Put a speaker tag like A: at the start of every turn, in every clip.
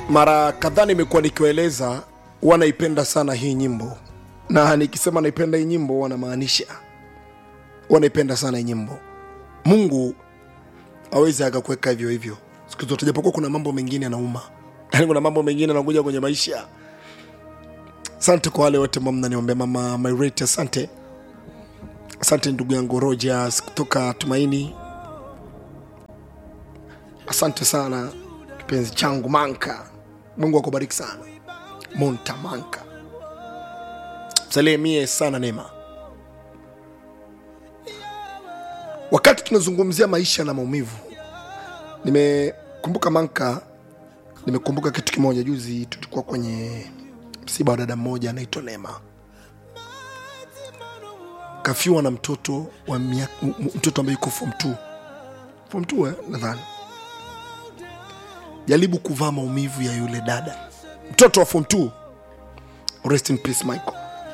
A: mara kadhaa nimekuwa nikiwaeleza huwa naipenda sana hii nyimbo na nikisema naipenda hii nyimbo huwa namaanisha huwa naipenda sana hii nyimbo mungu awezi akakuweka hivyo hivyo siku zote japokuwa kuna mambo mengine yanauma yaani kuna mambo mengine anakuja kwenye maisha asante kwa wale wote ambao mnaniombea mama Mairete, asante asante ndugu yangu Rogers kutoka Tumaini, asante sana kipenzi changu Manka, Mungu akubariki sana Monta Manka, msalie mie sana Neema. Wakati tunazungumzia maisha na maumivu, nimekumbuka Manka, nimekumbuka kitu kimoja. Juzi tulikuwa kwenye msiba wa dada mmoja anaitwa Neema, kafiwa na mtoto wa miaka, m- m- mtoto ambaye yuko form 2 form 2 eh, nadhani. Jaribu kuvaa maumivu ya yule dada, mtoto wa form 2. Rest in peace Michael.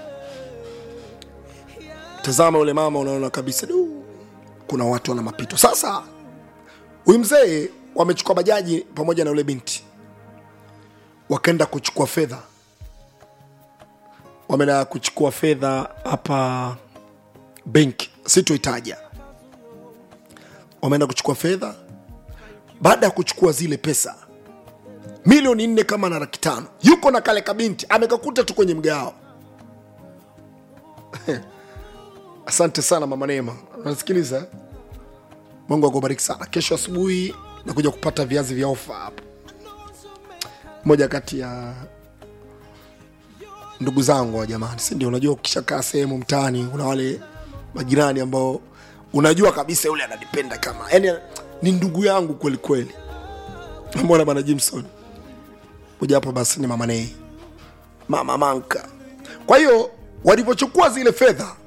A: Tazama yule mama, unaona kabisa du, kuna watu wana mapito. Sasa huyu mzee wamechukua bajaji pamoja na yule binti, wakaenda kuchukua fedha wameenda kuchukua fedha hapa benki, sitoitaja. Wameenda kuchukua fedha. Baada ya kuchukua zile pesa milioni nne kama na laki tano, yuko na kale kabinti amekakuta tu kwenye mgao. Asante sana mama Neema, unasikiliza? Mungu akubariki sana. Kesho asubuhi nakuja kupata viazi vya ofa hapo, moja kati ya ndugu zangu wa jamani, si ndio? Unajua, ukishakaa sehemu mtaani, kuna wale majirani ambao unajua kabisa yule ananipenda kama yani ni ndugu yangu kweli kweli. Mbona bana Jimson moja hapo, basi ni mama Nei, mama Manka. Kwa hiyo walivyochukua zile fedha,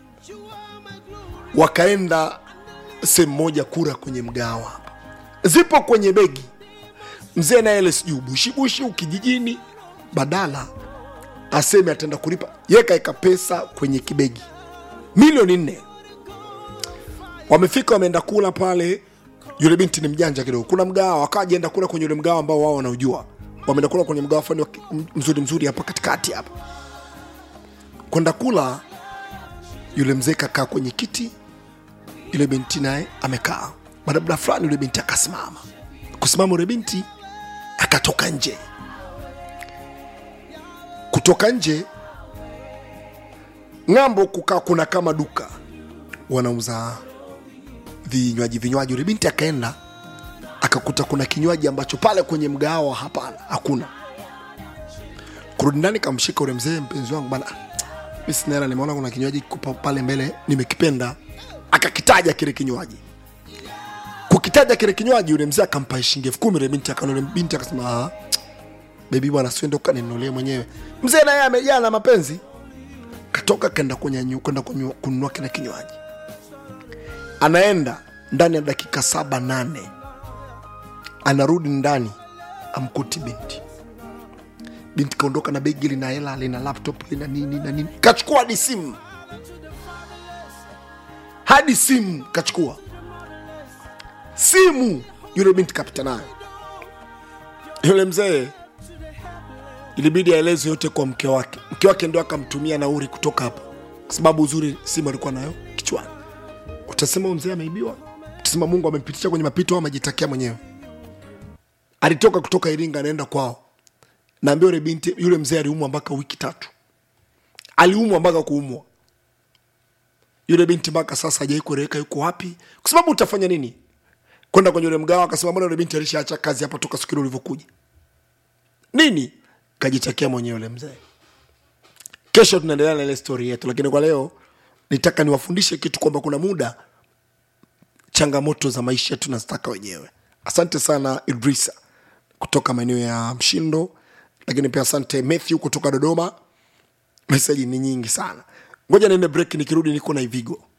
A: wakaenda sehemu moja kura kwenye mgawa hapa, zipo kwenye begi. Mzee naye ile sijui bushibushi ukijijini, badala aseme ataenda kulipa ye kaeka pesa kwenye kibegi milioni nne wamefika wameenda kula pale yule binti ni mjanja kidogo kuna mgawa wakajaenda kula kwenye yule mgawa ambao wao wanaujua wameenda kula kwenye mgawa fani mzuri mzuri hapa katikati hapa kwenda kula yule mzee kakaa kwenye kiti yule binti naye amekaa baada ya muda fulani yule binti akasimama kusimama yule binti akatoka nje kutoka nje ng'ambo kukaa kuna kama duka wanauza vinywaji vinywaji yule binti akaenda akakuta kuna kinywaji ambacho pale kwenye mgahawa hapana hakuna kurudi ndani kamshika ule mzee mpenzi wangu bana mi sina hela nimeona kuna kinywaji kiko pale mbele nimekipenda akakitaja kile kinywaji kukitaja kile kinywaji yule mzee akampa shilingi elfu kumi yule binti akaona yule binti akasema "Ah, bebi bwana siende ukaninunulie mwenyewe mzee naye amejaa na mapenzi katoka kenda kwenye kwenda kunywa- kununua kile kinywaji anaenda ndani ya dakika saba nane anarudi ndani amkuti binti binti kaondoka na begi lina hela lina laptop lina nini na nini kachukua hadi simu hadi simu kachukua simu yule binti kapita nayo yule mzee ilibidi aeleze yote kwa mke wake mke wake ndio akamtumia nauri kutoka hapo kwa sababu uzuri simu alikuwa nayo kichwani utasema huyu mzee ameibiwa utasema mungu amempitisha kwenye mapito au amejitakia mwenyewe alitoka kutoka iringa anaenda kwao naambia yule binti yule mzee aliumwa mpaka wiki tatu aliumwa mpaka kuumwa yule binti mpaka sasa hajai kueleweka yuko wapi kwa sababu utafanya nini kwenda kwenye yule mgawa akasema mbona yule binti alishaacha kazi hapa toka siku ile ulivyokuja nini kajitakia mwenyewe yule mzee kesho tunaendelea na ile stori yetu lakini kwa leo nitaka niwafundishe kitu kwamba kuna muda changamoto za maisha tunazitaka wenyewe asante sana idrisa kutoka maeneo ya mshindo lakini pia asante matthew kutoka dodoma meseji ni nyingi sana ngoja niende break nikirudi niko na ivigo